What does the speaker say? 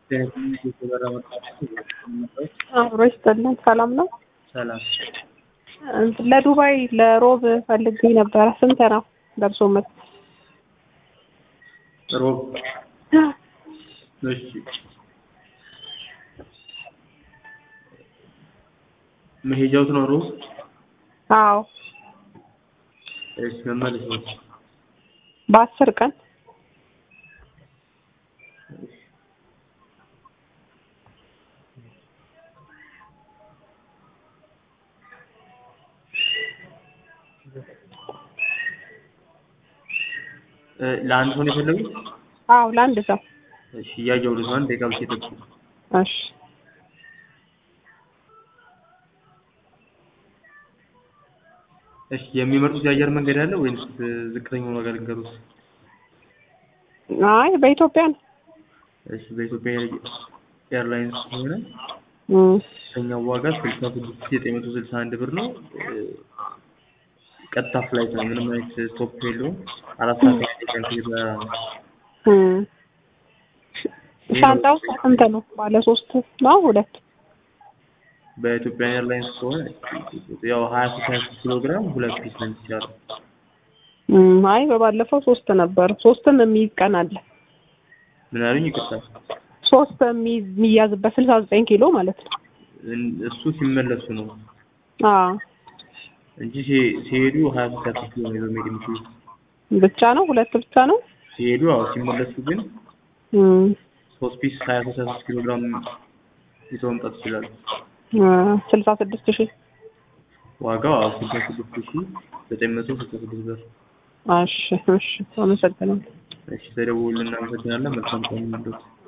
አብሮ ይስጥልን። ሰላም ነው? ሰላም ለዱባይ ለሮብ ፈልጌ ነበረ። ስንት ነው ደርሶ መልስ? ሮብ እሺ መሄጃውት ነው ሮብ? አዎ እሺ መመለስ ነው። በአስር ቀን እ ለአንድ ሰው ነው የፈለጉት? አዎ ለአንድ ሰው እሺ እያየሁልህ ነው። አንድ ደቂቃ ብቻ ይጠብቁ። እሺ እሺ የሚመርጡት የአየር መንገድ አለ ወይንስ ዝቅተኛውን ዋጋ ልንገሩት? አይ በኢትዮጵያ ነው። እሺ በኢትዮጵያ ኤርላይንስ ከሆነ እም፣ ከፍተኛው ዋጋ ስልሳ ስድስት ሺህ ዘጠኝ መቶ ስልሳ አንድ ብር ነው። እ ቀጥታ ፍላይት ነው። ምንም አይነት ስቶፕ የለውም። አራት ሰዓት የሚፈጅ ከዛ እም። ሻንጣው ስንት ነው? ባለ ሶስት ነው ሁለት? በኢትዮጵያ ኤርላይንስ ከሆነ ያው ሀያ ሶስት ሀያ ሶስት ኪሎ ግራም ሁለት ፒስ ነው የሚቻለው። እም፣ አይ በባለፈው ሶስት ነበር። ሶስትም የሚይዝ ቀን አለ። ምን አሉኝ? ይቅርታ ሶስት የሚይዝ የሚያዝበት ስልሳ ዘጠኝ ኪሎ ማለት ነው። እን- እሱ ሲመለሱ ነው አዎ እንጂ ሲ- ሲሄዱ ሀያ ሶስት ሀያ ሶስት ኪሎ ነው ይዘው መሄድ የሚችሉት። ብቻ ነው ሁለት ብቻ ነው። ሲሄዱ አዎ፣ ሲመለሱ ግን እም፣ ሶስት ፒስ ሀያ ሶስት ሀያ ሶስት ኪሎ ግራም ይዘው መምጣት ይችላሉ። ስልሳ ስድስት ሺህ ዋጋው አዎ ስልሳ ስድስት ሺህ ዘጠኝ መቶ ስልሳ ስድስት ብር። እሺ እሺ አመሰግናለሁ። እሺ ተደውሉልን፣ እናመሰግናለን። መልካም ቀን ይሁንልዎት።